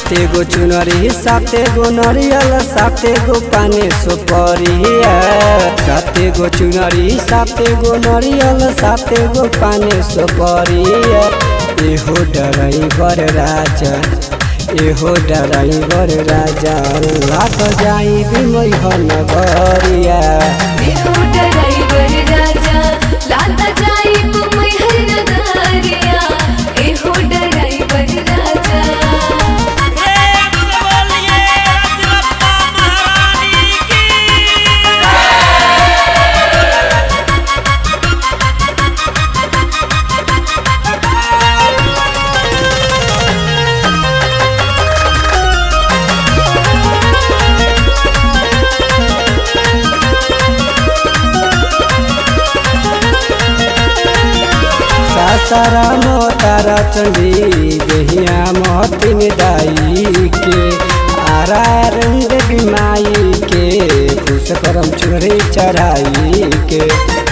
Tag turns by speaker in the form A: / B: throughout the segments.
A: साते गो चुनरी साते गो नरियल साते गो पाने सुपरिया साते गो चुनरी साते गो नरियल साते गो पाने सुपरिया एहो डराइवर राजा एहो डराइवर राजा लाग जाई बिमई नगरिया
B: एहो ड्राइवर राजा लाता जाई मुंबई हर नगरिया एहो ड्राइवर राजा
C: प्रेम से बोलिए रजरप्पा महारानी की
A: सासाराम तारा चंडी देहिया महतिन दाई के आरा रंग बिमाई के खुश करम चुनरी चढ़ाई के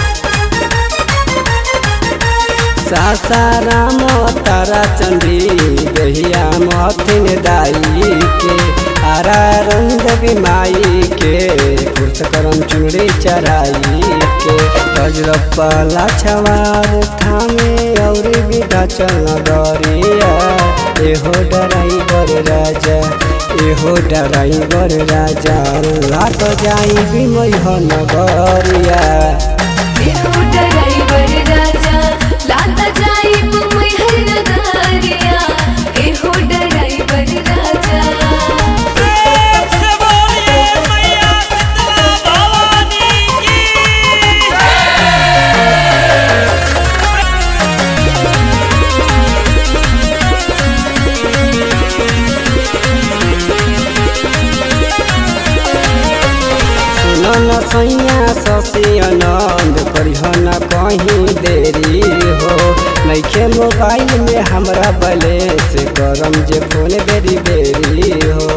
A: सासाराम तारा चंडी देहिया महतिन दाई के आरा रंग बिमाई के खुश करम चुनरी चढ़ाई के गजरप्पा लाछवार थामे और विधा चल डरिया एहो डराइवर राजा एहो डराइवर राजा लाट जाई बिमई नगरिया
B: एहो ड्राइवर राजा लाता जाई मुंबई हर नगरिया एहो ड्राइवर राजा
C: प्रेम से बोलिए मैया शीतला भवानी की
A: सुनो न सैया ससी आनंद करिह न कहीं देरी हो नैखे मोबाइल में हमरा बैलेंस गरम जे फोन बेरी बेरी हो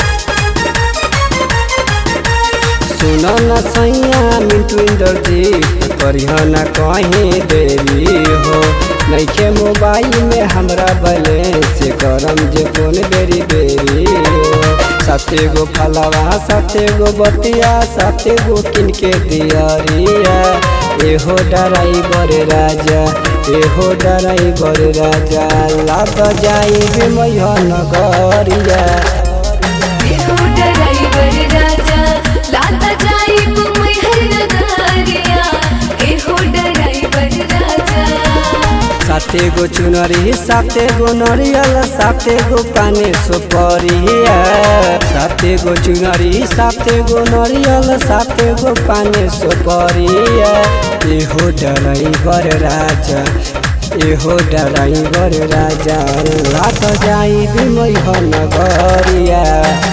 A: सुनो न सैया मिंटू इंद्रजीत करिह न कहीं देरी हो नैखे मोबाइल में हमरा बैलेंस गरम जे फोन बेरी बेरी हो साते गो फलवा साते गो बतिया साते गो किनके दियरिया एहो डराइवर राजा एहो डराइवर राजा लाग जाई बिमय नगरिया
B: एहो ड्राइवर राजा लाता जाई मुंबई हर नगरिया एहो ड्राइवर राजा
A: साते गो चुनरी साते गो नरियल साते गो पाने सुपरिया साते गो चुनरी साते गो नरियल साते गो पाने सुपरिया एहो डराइवर राजा एहो डराइवर राजा लाग जाई बिमई नगरिया